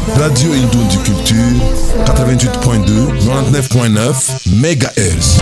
Radio Indundi Culture 88.2 99.9 MHz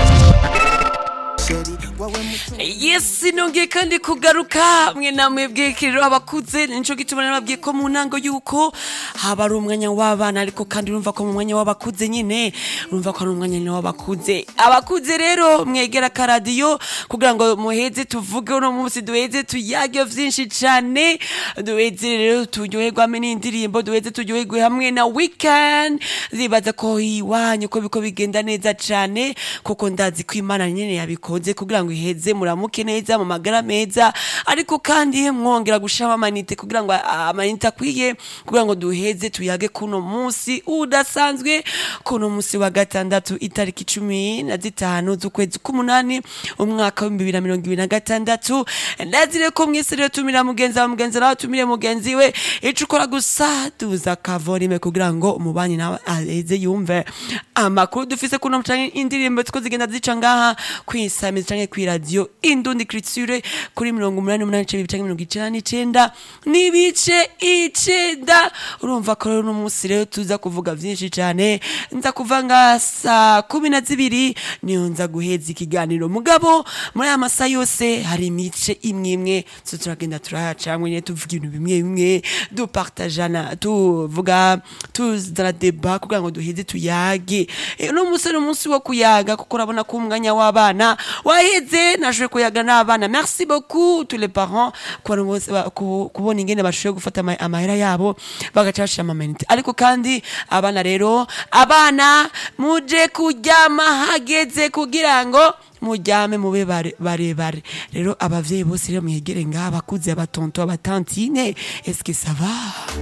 yes nongeye kandi kugaruka mwe namwe bwekiriro abakuze nico gituma nababwiye ko mu ntango yuko haba ari umwanya w'abana ariko kandi urumva ko mu mwanya w'abakuze nyine urumva ko ari umwanya nyine w'abakuze abakuze rero mwegera akaradiyo kugira ngo muheze tuvuge uno munsi duheze tuyage vyinshi cane duheze rero turyoherwame n'indirimbo duheze turyoherwe hamwe na weekend zibaza ko iwanyu ko biko bigenda neza cane kuko ndazi ko imana nyene yabikoze kugira ngo iheze muramuke neza mu magara meza ariko kandi mwongera gushama amanite kugira ngo a- amanite akwiye kugira ngo duheze tuyage kuno munsi udasanzwe kuno munsi wa gatandatu itariki cumi na zitanu z'ukwezi k'umunani umwaka w'ibihumbi bibiri na mirongo ibiri na gatandatu ndazire ko mwese rero tumira mugenzi wawe mugenzi nawe tumire mugenzi we ico ukora gusa tuza akavorime kugira ngo umubanyi nawe aheze yumve amakuru dufise kuno canke indirimbo ziko zigenda zica ngaha kwisamiza canke kw'iradiyo indundi criture kuri mirongo umunani n'umunani n'ice bibiri canke mirongo icenda n'icenda n'ibice icenda urumva ko rero uno munsi rero tuza kuvuga vyinshi cane nza kuva nga saa kumi na zibiri niyo nza guheza ikiganiro mugabo muri aya masaha yose hari imice imwe imwe so turagenda turahacamwe nyene tuvuga ibintu bimwe bimwe dupartajana tuvuga tuzana deba kugira ngo duheze tuyage Eh, uno munsi ni umunsi wo kuyaga kuko urabona ko umwanya w'abana waheze nashoboye kuyaga n'abana merci beaucoup tous les parents kubona bose ba- ku- kubona ingene bashoboye gufata ama- amahera yabo bagaca bashira amamanite ariko kandi abana rero abana muje kuryama hageze kugira ngo muryame mube bare- barebare rero abavyeyi bose rero mwegere ngaha abakuze abatonto abatantine eske ça va